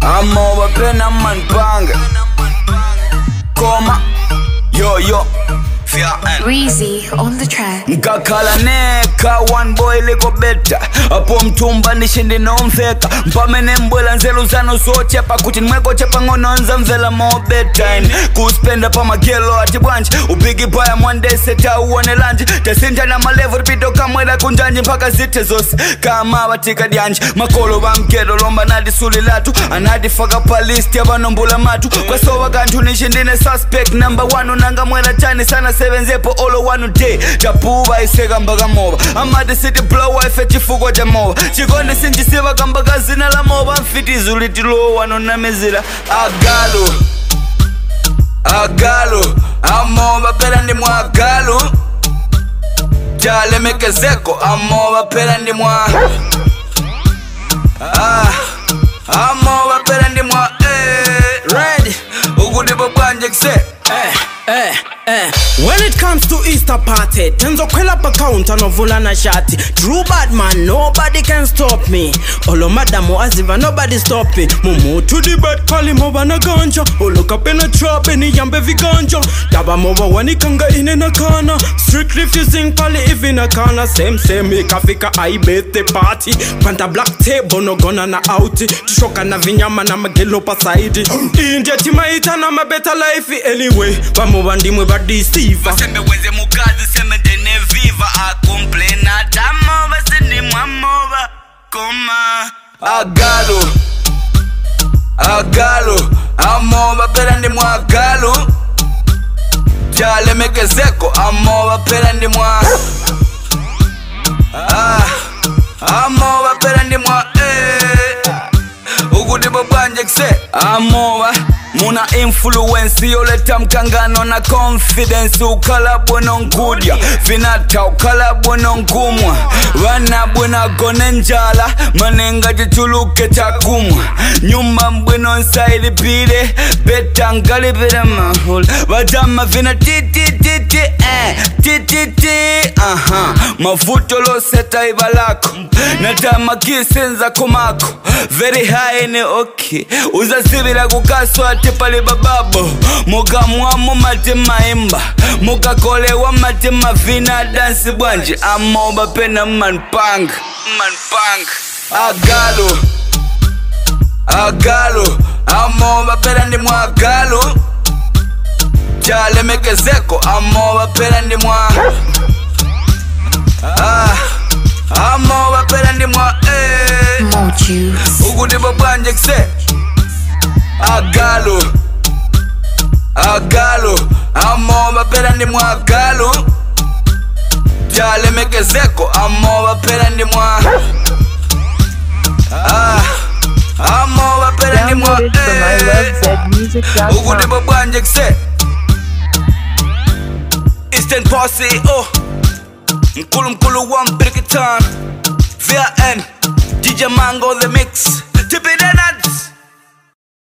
amoba pena manpanga koma yoyo Breezy on the track. nkakhala neka one boy likobeta apo mthumba ndishindi nomveka mpamene mbwela nzeru zanu zochepa kuti nimweko chepa ng'ono nzamvela mobetime kuspenda pamagelo ati bwanji upigi paya mwandese tauonelanji tasinthana malevu tipito kamwera kunjanji mpaka zithe zonse kama tikadyanji makolo bamketo lomba nati suli latu anatifaka pa list yavanombula matu kwasowa kanthu nishi ndine suspect number one unanga mwera chani sana sevenzepo olo one day tapuva iseka mpaka moba amati city blow ife chifukwa cha moba chikondi sinchisiva kamba ka zina la moba mfitizu litilowa nonamizira agalu agalu amoba pera ndi mwagalu chalemekezeko amoba pera ndi mwa ah, amoba pera ndi mwa eh, red ukudipo bwanje kuse Eh, eh, eh. When it comes to Easter party, tenzo kwela pa counter novula na shati. True bad man, nobody can stop me. Olo madamu aziva, nobody stop me. Mumu to the bed, kali moba na ganja. Olo kapena trap, eni yambe viganja. Daba moba wani kanga ine na kana. Strict refusing pali ivi na kana. Same same, ikafika I birthday party. Panta black table, no gonna na outi. Tushoka na vinyama na magelo pa side. India timaita na mabeta life anyway. Bamoba ndimwe ba deceiver. sembe wenze mukazi sembe ndene viva akomplena tamoba sindimwamoba koma agalu agalu amoba pera ndi mwagalu chalemekezeko amoba pera ndi mwa ah, amoba pera ndi mwa eh. ukuti bobwanje kuse amoba muna influence yoleta mkangano na confidence ukhala bwino nkudya vinatha ukhala bwino nkumwa vana bwino gone njala manenga tichuluke takumwa nyumba mbwino nsailipile beta ngalipile mahula vatama vina titititi eh, tititi aha mavuto loseta iva lako natama kisenza kumako very high ni okay uzasivila kukaswa ati pali bababo mukamwamo mati maimba mukakolewa mati mavina dansi bwanji amoba pena manpanga manpanga agalu agalu amoba pena ndi mwagalu chalemekezeko amoba pena ndi mwa ah, amoba pena ndi mwa eh. More juice. ukuti bobwanje kuse agalu agalu amoba pera ndi mwagalu chalemekezeko amoba pera ndi mwa ah, amoba pera ndi mwa Downloaded from eh. ilovezmusic.com. ukuti bobwanje kuse eastern posse oh mkulu mkulu wa mpirikitan vn dj mango the mix tipidena